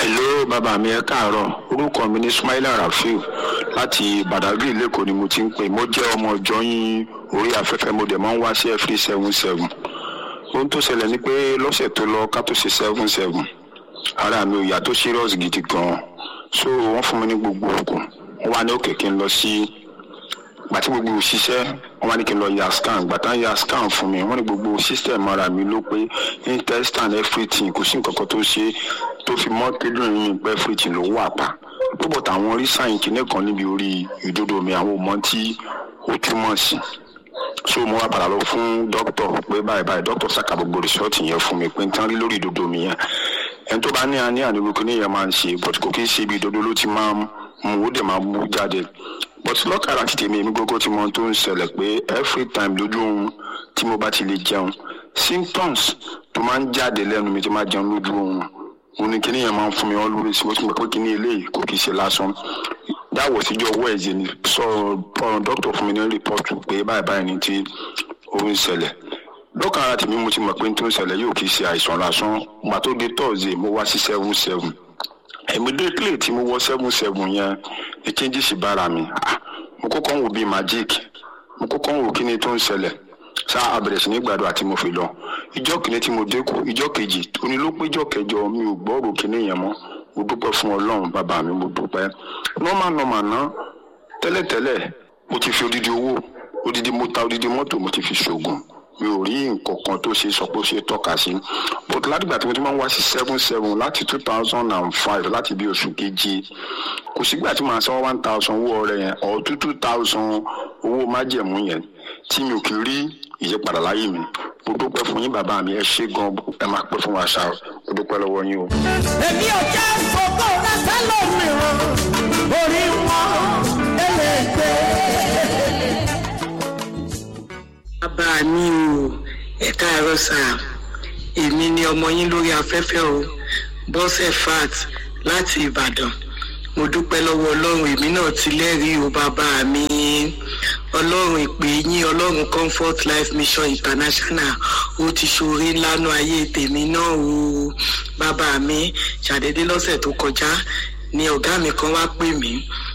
hello bàbá mi ẹ káàárọ̀ orúkọ mi ní Ismaila Rafiu láti Badagry lẹ́kọ̀ọ́ ni mo ti ń pè mo jẹ́ ọmọ ọjọ́ yín orí afẹ́fẹ́ mo dẹ̀ máa ń wá sí every seven seven ohun tó ṣẹlẹ̀ ni pé lọ́sẹ̀ tó lọ ká tó ṣe seven seven ara mi ò yá tó serious gidi gan so wọ́n fún mi ní gbogbo oògùn wọ́n wá ní òkè kí n lọ sí gbàtí gbogbo òṣìṣẹ́ wọ́n wá ní kí n lọ ya scan gbàtà ya scan fún mi wọ́n ní gbogbo system ara mi ló pé intestine everything kò sí nǹkan kan tó ṣe tó fi mọ́ kíndìnrín mi pé everything ló wà pa púpọ̀ táwọn rí sáyìn kìíní kan níbi orí ìdodo mi àwọn ọmọ tí ó túmọ̀ sí so mo wá padà lọ fún dókítà pé báyìí báyìí dókítà ṣàkà gbogbo rìsọ́ọ̀tì yẹn fún mi pé n tán rí lórí ìdodo mi yẹn ẹni tó bá ní àní àníwò kìíní yẹn máa ń ṣe but kò kí ń ṣe ibi ìdodo ló ti máa ń mú ó dẹ̀ máa mú jáde but lọ́kàrà ti tèmi èmi gbogbo tí mo tó ń ṣẹlẹ̀ pé every time lójú oorun tí mo bá ti lè jẹun symptoms tó máa ń jáde lẹ́nu mi tí máa jẹun lójú oorun òun ni kíní yẹn máa ń fún mi always mo ti mọ̀ pé kíní eléyìí kò kì í ṣe lásán dáwọ̀ síjọ́ wẹ́ẹ̀sì ni sọ̀rọ̀ dókítà fún mi ní rìpọ́tù pé báyìí báyìí ni tí ó ń ṣẹlẹ̀ lọ́kàrà tèmi mo ti mọ̀ pé tó ń ṣẹlẹ̀ yóò kì í ṣe àìsàn lásán gbà tó dé Thursday mo wá sí seven seven immediately tí mo wọ seven seven yẹn ní changes bára mi ah mo kọ́kọ́ ń wò bíi magic mo kọ́kọ́ ń wò kí ni tó ń ṣẹlẹ̀ ṣá abẹ̀rẹ̀ sí ní gbàdúrà tí mo fi lọ ìjọ́ kìíní tí mo dẹ́kun ìjọ́ kejì òní ló pé ìjọ́ kẹjọ mi ò gbọ́rò kíní yẹn mọ́ mo dúpẹ́ fún ọlọ́run bàbá mi mo dúpẹ́ normal normal ná tẹ́lẹ̀tẹ́lẹ̀ mo ti fi odidi owó odidi mo ta odidi mọ́tò mo ti fi ṣoògùn mi ò rí nǹkan kan tó ṣe sọ pé ó ṣe tọ́ka sí but látìgbà tí mo ti máa ń wá sí seven seven láti two thousand and five láti bí oṣù keje kò sígbà tí màá san one thousand owó ọrẹ yẹn or two two thousand owó májẹ̀mú yẹn tí mi ò kì í rí ìyípadà láyé mi mo dúpẹ́ fún yín bàbá mi ẹ ṣé gan ẹ máa pẹ́ fún wa ṣá mo dúpẹ́ lọ́wọ́ yín o. èmi ò jẹ́ fòkó rẹ́sẹ̀ lómìíràn orí wọn ẹlẹ́gbẹ́. bàbá mi o ẹ káàárọ̀ sà èmi ni ọmọ yín lórí afẹ́fẹ́ o bọ́sẹ̀ fat láti ìbàdàn mo dúpẹ́ lọ́wọ́ ọlọ́run èmi náà ti lẹ́rìí o bàbá mi ọlọ́run ìpè yín ọlọ́run comfort life mission international ó ti ṣoore ńlánú ayé tèmi náà o bàbá mi ṣàdédé lọ́sẹ̀ tó kọjá ni ọ̀gá mi kan wá pè mí